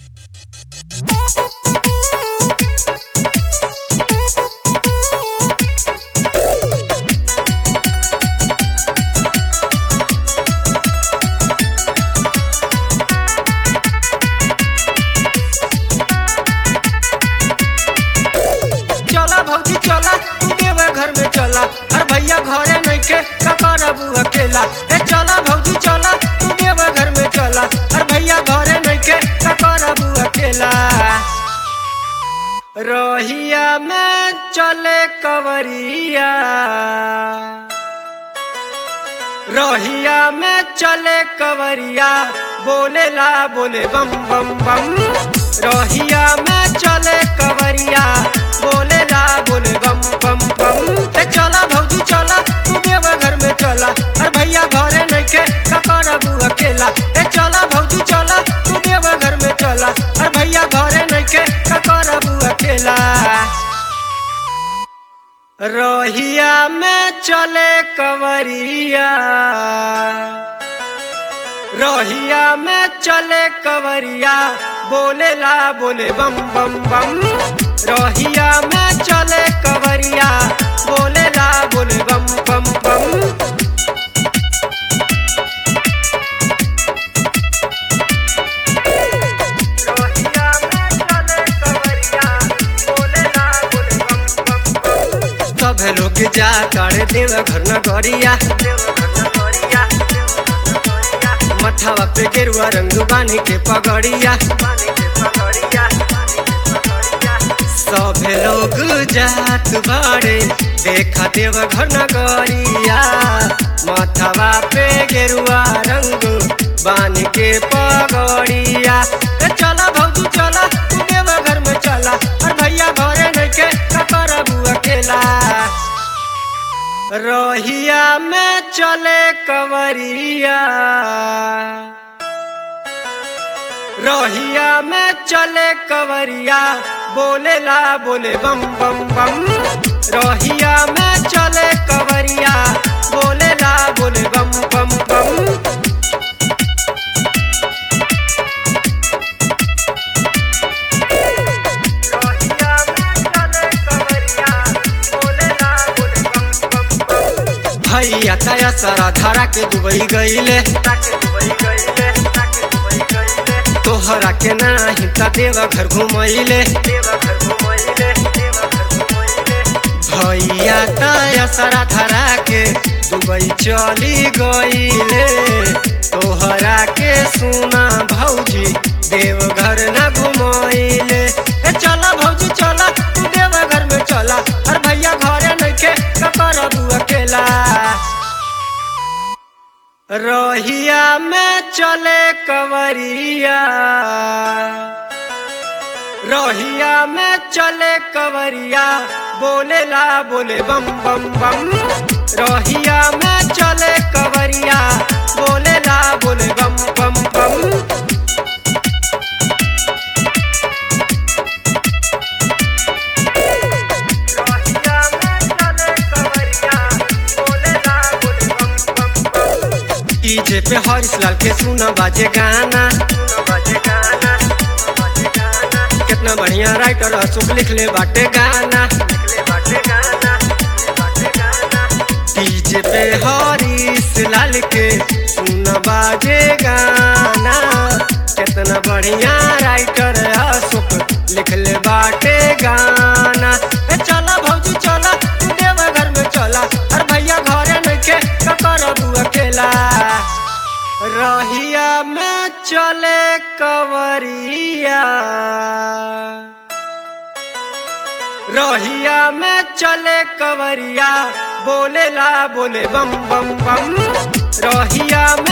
चला भौजी चला तू देवे घर में चला अरे भैया घरे नइखे का करबू अकेला ए चला भौजी चला तू देवे घर में चला अरे भैया घरे नइखे का करबू अकेला रोहिया में चले कवरिया रोहिया में चले कवरिया बोलेला बोले बम बम बम रोहिया में चले कवरिया बोलेला बोले बम बम बम ए चला भौजी चला तू देव घर में चला अरे भैया घरे नइखे का करबू अकेला ए चला भौजी चला तू देव घर में चला अरे भैया घरे नइखे का करबू अकेला रोहिया में चले कवरिया रोहिया में चले कवरिया बोलेला बोले बम बम बम रोहिया में चले कवरिया बोलेला बोले बम बम बम रोहिया में चले कवरिया बोलेला बोले बम बम बम सब लोग जा कर देव घर न गरिया मथावा पे गेरुआ रंग बानी के पगड़िया सब लोग जात बाड़े देखा देव घर न गरिया मथावा पे गेरुआ रंग बानी के पगड़िया ए चला भौजी चला तू देव घर में चला और भैया घरे नइखे का करबू अकेला रोहिया में चले कवरिया रोहिया में चले कवरिया बोलेला बोले बम बम बम रोहिया में चले कवरिया बोलेला बोले बम बम बम रोहिया में चले कवरिया बोलेला बोले बम बम बम भैया तया सारा धारा के दुबई गईले तोहरा के नाही त देवा घर घुमैले भैया तया सारा धारा के दुबई चली गईले तोहरा के सुना भौजी देवघर न घुमैले ए चला भौजी चला तू देवघर में चला अरे भैया घरे नइखे का करबू अकेला रोहिया में चले कवरिया रोहिया में चले कवरिया बोलेला बोले बम बम बम रोहिया में चले कवरिया बोलेला बोले बम बम बम रोहिया में चले कवरिया बोलेला बोले बम बम बम डीजे पे हरीश लाल के सुना बाजे गाना कितना बढ़िया राइटर अशोक लिख ले बाटे गाना डीजे पे हरीश लाल के सुना बाजे गाना कितना बढ़िया राइटर अशोक लिख ले बाटे गाना ए चला भौजी चला तू देवा घर में चला अरे भैया घरे नइखे का करबू अकेला रहिया में चले कवरिया रोहिया में चले कवरिया बोलेला बोले बम बम बम रोहिया में